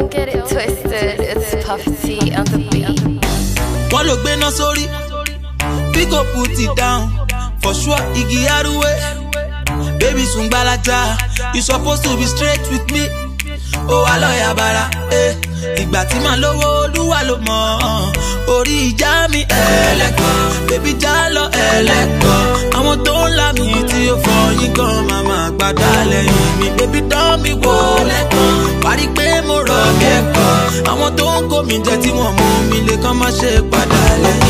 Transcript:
get it twisted, it's Puffy T on the beat. wọ́n ló gbéná sórí bí kò put it down for sure igi aruwe baby sùn gbalaja you suppose to be straight with me ó wà lọ́ọ̀yà bara eh. ìgbà tí màá lówó olúwa ló mọ̀ ọ́n. orí ìjà mi ẹlẹ́kọ̀ọ́ bébí já lọ ẹlẹ́kọ̀ọ́ àwọn tó ń là mí tí ó fọyín gan màmá gbàdá lẹ́yìn mi bébí dán mi wò lẹ́kọ̀ọ́ parí pé mo rọ̀ bí ẹ̀kọ́ àwọn tó ń kó mi jẹ tí wọ́n mú mi lè kàn má ṣe padà lẹ́yìn